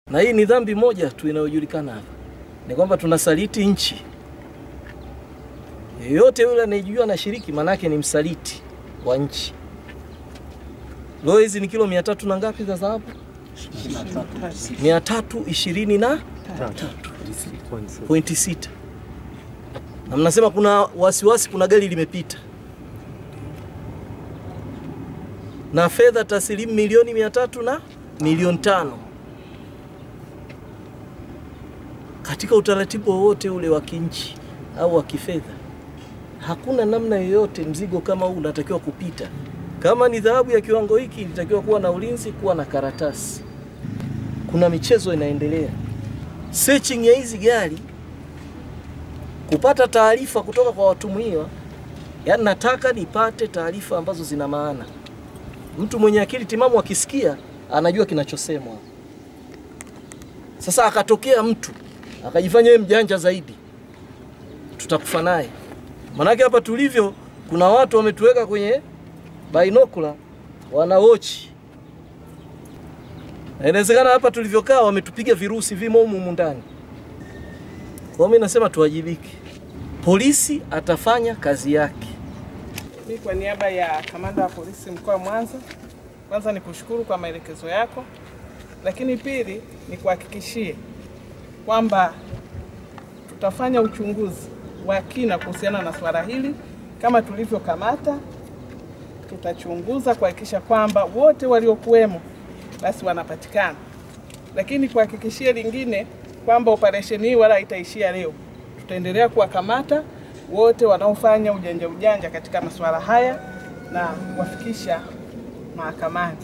na hii ni dhambi moja tu inayojulikana hapa, ni kwamba tunasaliti nchi. Yeyote yule anayejua anashiriki, manake ni msaliti wa nchi. Leo hizi ni kilo mia tatu na ngapi za dhahabu? mia tatu ishirini na pointi sita na mnasema kuna wasiwasi, kuna gari limepita na fedha taslimu milioni mia tatu na milioni tano katika utaratibu wowote ule wa kinchi au wa kifedha, hakuna namna yoyote mzigo kama huu unatakiwa kupita. Kama ni dhahabu ya kiwango hiki, ilitakiwa kuwa na ulinzi, kuwa na karatasi. Kuna michezo inaendelea, searching ya hizi gari, kupata taarifa kutoka kwa watumiwa. Yaani nataka nipate taarifa ambazo zina maana. Mtu mwenye akili timamu akisikia anajua kinachosemwa. Sasa akatokea mtu akajifanya yeye mjanja zaidi, tutakufa naye. Manake hapa tulivyo, kuna watu wametuweka kwenye bainokula wanawochi, na inawezekana hapa tulivyokaa wametupiga virusi vimo humu humu ndani. Kwa mimi nasema tuwajibike, polisi atafanya kazi yake. Mimi kwa niaba ya kamanda wa polisi mkoa wa Mwanza, kwanza ni kushukuru kwa maelekezo yako, lakini pili ni kuhakikishie kwamba tutafanya uchunguzi wa kina kuhusiana na swala hili. Kama tulivyokamata, tutachunguza kuhakikisha kwamba wote waliokuwemo basi wanapatikana, lakini kuhakikishia lingine kwamba operesheni hii wala haitaishia leo. Tutaendelea kuwakamata wote wanaofanya ujanja ujanja katika masuala haya na kuwafikisha mahakamani.